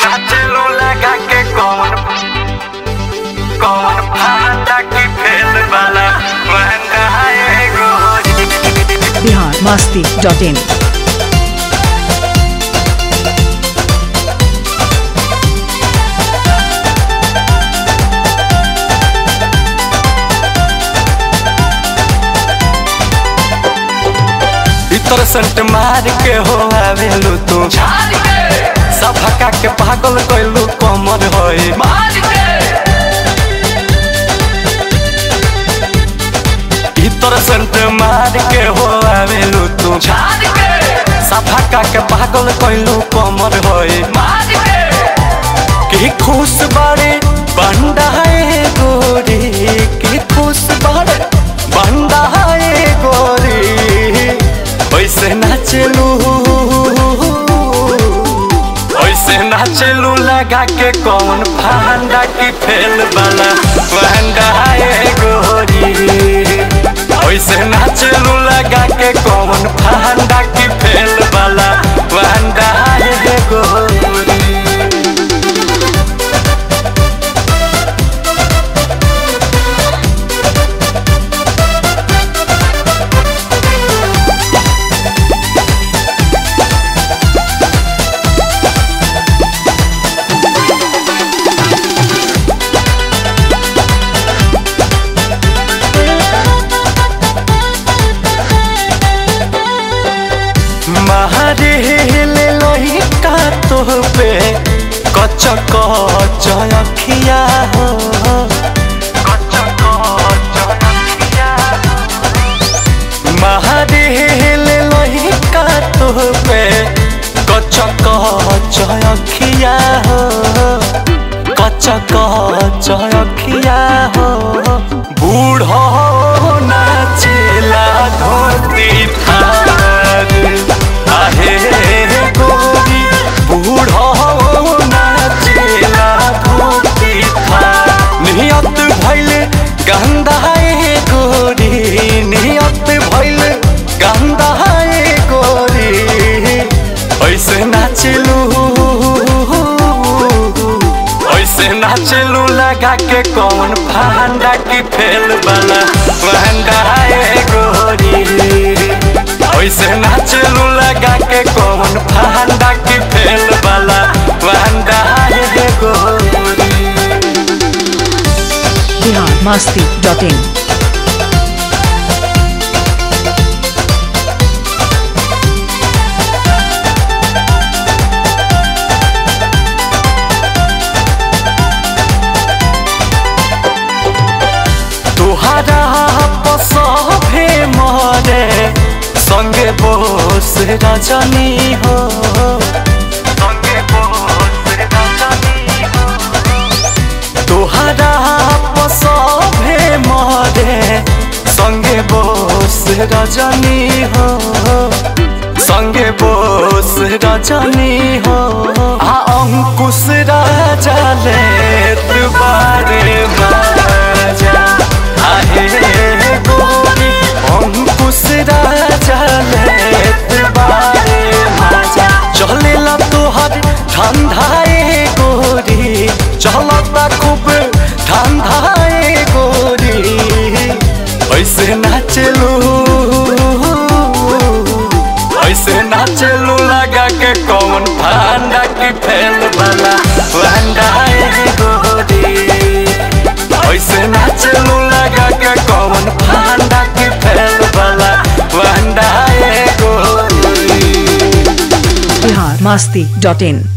नाचलू लगा के कौन कौन भांडा की फेल वाला महंगा है गोरी बिहार मस्ती डॉट इन इतर संट मार के हो आवेलू तू सफका के पागल कैलू कमर होई इतर संट मार के हो आवेलू तू सफका के पागल कैलू कमर होई की खुश बाड़े बंडा है गोरी की खुश बाड़े बंडा है गोरी वैसे नाचलू वैसे नाचलू लगा के कौन फंडा की फेल वाला फंडा है गोरी वैसे नाचलू लगा के कौन फंडा की फेल वाला फंडा है गोरी मारे ले लोही का तो पे कच कच अखिया हो कच कच अखिया मारे ले लोही का तो पे कच कच अखिया हो कच कच अखिया हो बूढ़ो नाचेला धोती थार आहे गोरी बूढ़ो नाचेला धोती थार नियत भइल गंदा है गोरी नियत भइल गंदा है गोरी ऐसे नाचलू ऐसे नाचलू लगा के कौन फंडा की फेल वाला फंडा है गोरी ऐसे नाचलू लगा के कौन फंडा की फेल वाला फंडा है गोरी बिहार मस्ती डॉट इन तुहारा पसभे मरे संगे बोस रजनी हो संगे बोस रजनी हो तुहारा पसभे मरे संगे बोस रजनी हो संगे बोस रजनी हो आ अंकुश राजा ले दुबारे बाजा आहे गोरी अंकुश राजा ले दुबारे बाजा चलेला तोहर ठंडाए गोरी चलता खूब ठंडाए गोरी ऐसे नाचलू ऐसे नाचलू लगा के कौन फंडा की फेल वाला फंडा है गोरी ऐसे नाचलू लगा के कौन फंडा की फेल वाला फंडा है गोरी बिहार मस्ती डॉट इन